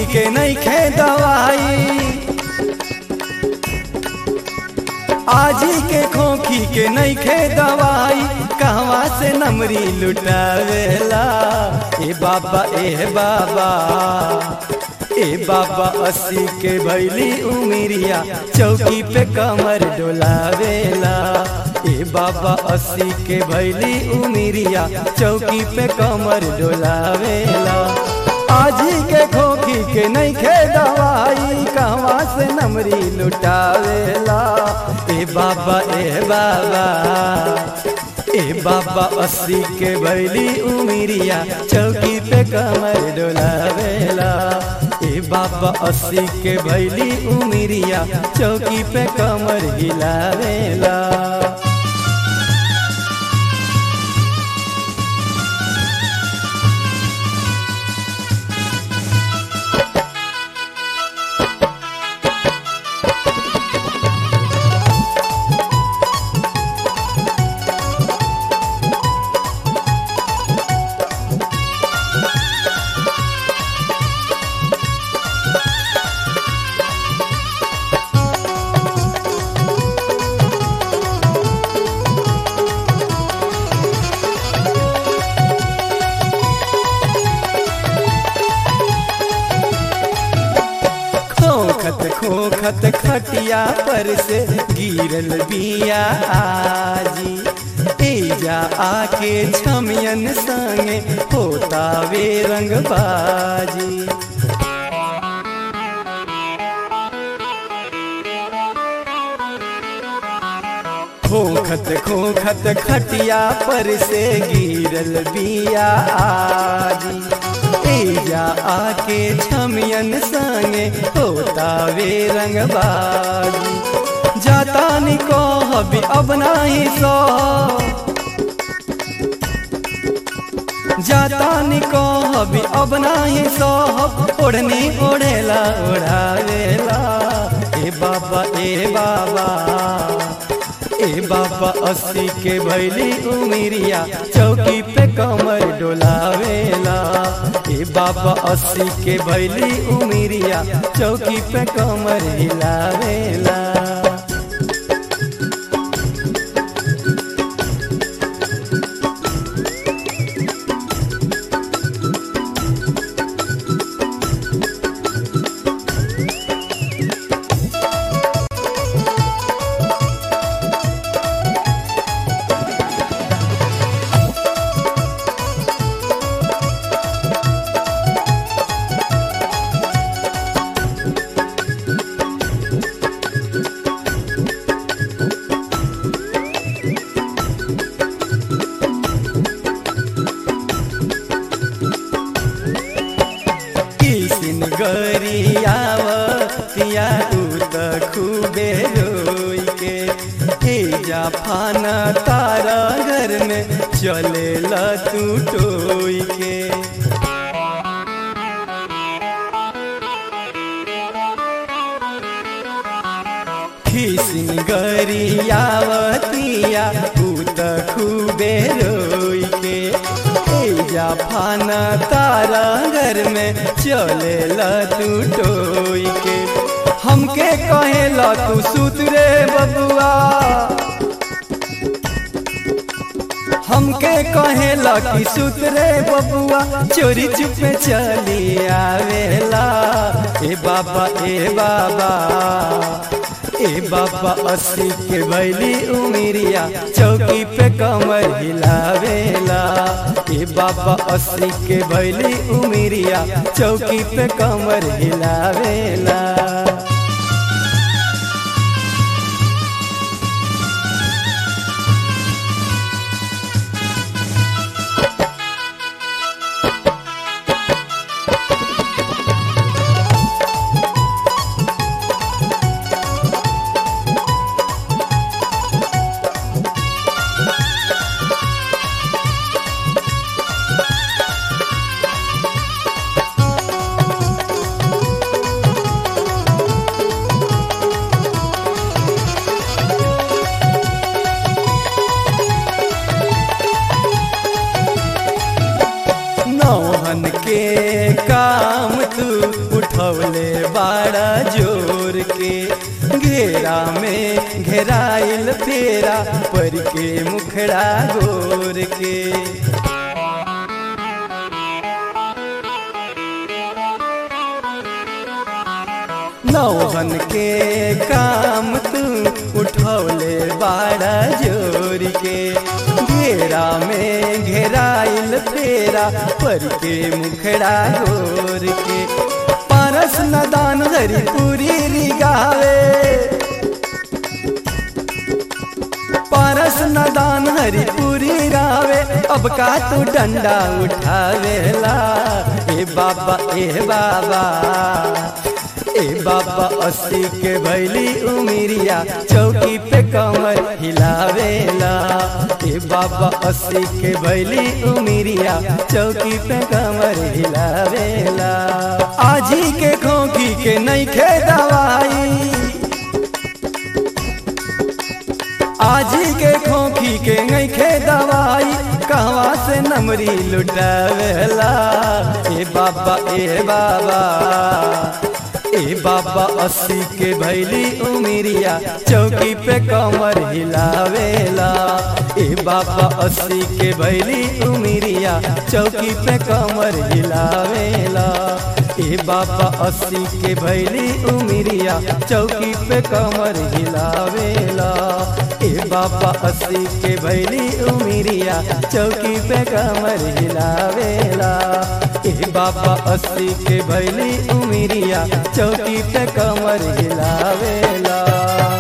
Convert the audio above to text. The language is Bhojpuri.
के नहीं खे दवाई आजी के खोखी के नहीं खे दवाई कहवा से नमरी लुटावेला ए बाबा ए बाबा ए बाबा अस्सी के भैली उमिरिया चौकी पे कमर डोलावेला ए बाबा अस्सी के भैली उमिरिया चौकी पे कमर डोलावेला आजी के खोखी के नहीं खे दवाई कहवा से नमरी लुटावेला ए बाबा ए बाबा ए बाबा अस्सी के भैली उमिरिया चौकी पे कमर डोलावेला ए बाबा अस्सी के भैली उमिरिया चौकी पे कमर हिलावेला खोखत खोखत खटिया पर से गिरल बिया आजी तेजा आके छमियन संगे होता वे रंगबाजी खोखत खोखत खटिया पर से गिरल बिया आजी तेजा आके छमियन संगे होता वे रंगबाजी जाता निको हबी अब नाही सो जाता निको हबी अब नाही सो ओढ़नी ओढ़ेला ओढ़ावेला ए बाबा ए बाबा ए बाबा अस्सी के भैली उमिरिया चौकी पे कमर डोलावेला ए बाबा अस्सी के भैली उमिरिया चौकी पे कमर हिलावेला किसिन गरियाव तिया उत खुबे रोई के तेजा फाना तारा घर में चले तू टोई के खिसिन गरियावतिया उत खुबे रोई के तेजा फाना तारा घर में चले तू टोई के हमके कहेला तू सुत रे बबुआ हमके कहेला कि सुत रे बबुआ चोरी चुपे चली आवेला ए बाबा ए बाबा ए बाबा अस्सी के भैली उमिरिया चौकी पे कमर हिलावेला ए बाबा अस्सी के भैली उमिरिया चौकी पे कमर हिलावेला उठौले बाड़ा जोर के घेरा में घेराइल फेरा पर के मुखड़ा गोर के नौहन के काम तू उठौले बाड़ा जोर के घेरा में घेराइल फेरा पर के मुखड़ा गोर के पारस नदान हरी पूरी रिगावे पारस नदान हरी पूरी रावे अब का तू डंडा उठावेला ए बाबा ए बाबा ए बाबा अस्सी के भैली उमिरिया चौकी पे कमर हिलावेला ए बाबा अस्सी के भैली उमिरिया चौकी पे कमर हिलावेला आजी के खोखी के नहीं खे दवाई आजी के खोखी के नहीं खे दवाई कहवा से नमरी लुटावेला ए बाबा ए बाबा ए बाबा अस्सी के भैली उमिरिया चौकी पे कमर हिलावेला ए बाबा अस्सी के भैली उमिरिया चौकी पे कमर हिलावेला ए बाबा अस्सी के भैली उमिरिया चौकी पे कमर हिलावेला ए बाबा अस्सी के भैली उमिरिया चौकी पे कमर हिलावेला ए बाबा अस्सी के भैली उमिरिया चौकी पे कमर हिलावेला